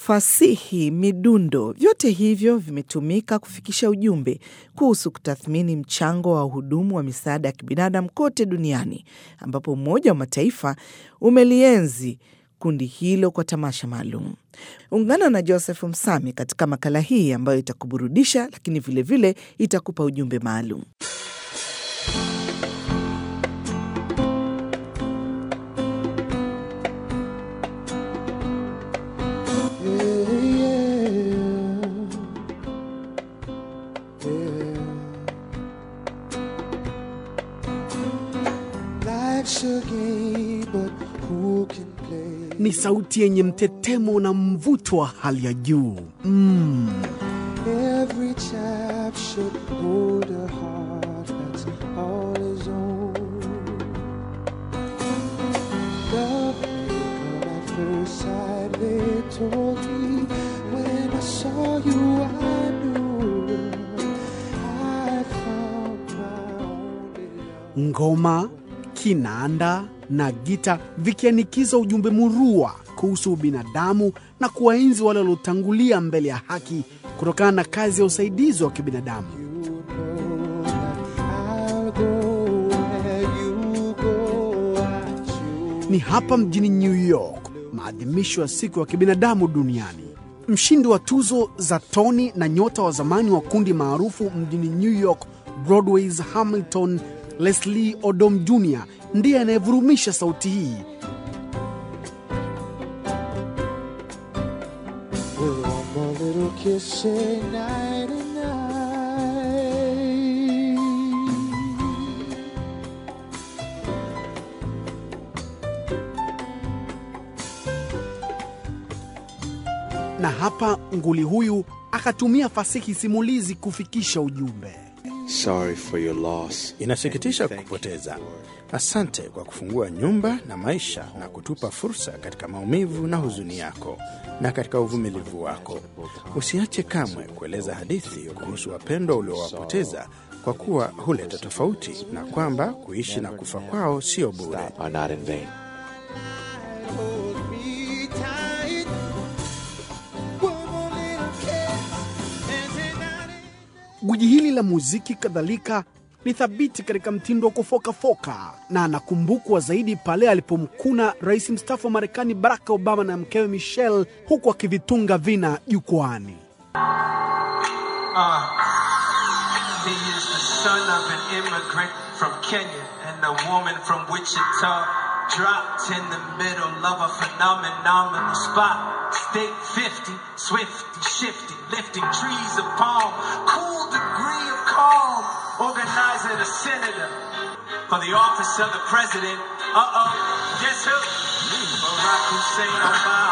fasihi, midundo, vyote hivyo vimetumika kufikisha ujumbe kuhusu kutathmini mchango wa wahudumu wa misaada ya kibinadamu kote duniani, ambapo Umoja wa Mataifa umelienzi kundi hilo kwa tamasha maalum. Ungana na Joseph Msami katika makala hii ambayo itakuburudisha, lakini vilevile vile itakupa ujumbe maalum. Ni sauti yenye mtetemo na mvuto wa hali ya juu mm. Every chap should hold a heart that's all his own. Love came at first sight, they told me. When I saw you, I knew I found my only love. Ngoma, kinanda na gita vikianikiza ujumbe murua kuhusu ubinadamu na kuwaenzi wale waliotangulia mbele ya haki kutokana na kazi ya usaidizi wa kibinadamu. You know that I'll go where you go. I choose. Ni hapa mjini New York, maadhimisho ya siku ya kibinadamu duniani. Mshindi wa tuzo za Tony na nyota wa zamani wa kundi maarufu mjini New York Broadway's Hamilton, Leslie Odom Jr ndiye anayevurumisha sauti hii. We'll one more little kiss, say night and night. Na hapa nguli huyu akatumia fasihi simulizi kufikisha ujumbe. Sorry for your loss. Inasikitisha kupoteza. Asante kwa kufungua nyumba na maisha na kutupa fursa katika maumivu na huzuni yako na katika uvumilivu wako. Usiache kamwe kueleza hadithi kuhusu wapendwa uliowapoteza, kwa kuwa huleta tofauti na kwamba kuishi na kufa kwao sio bure. Are not in vain. Hold me tight. One more little kiss, and say night and Gwiji hili la muziki kadhalika ni thabiti katika mtindo wa kufokafoka na anakumbukwa zaidi pale alipomkuna rais mstaafu wa Marekani Barack Obama na mkewe Michelle huku akivitunga vina jukwani. He is the son of an immigrant from Kenya and a woman from Wichita. Dropped in the middle of a phenomenal spot. State 50, swifty, shifty, lifting trees of palm. Cool degree of calm. Organizer, the senator. For the office of the president. Uh oh, guess who? Barack Hussein Obama.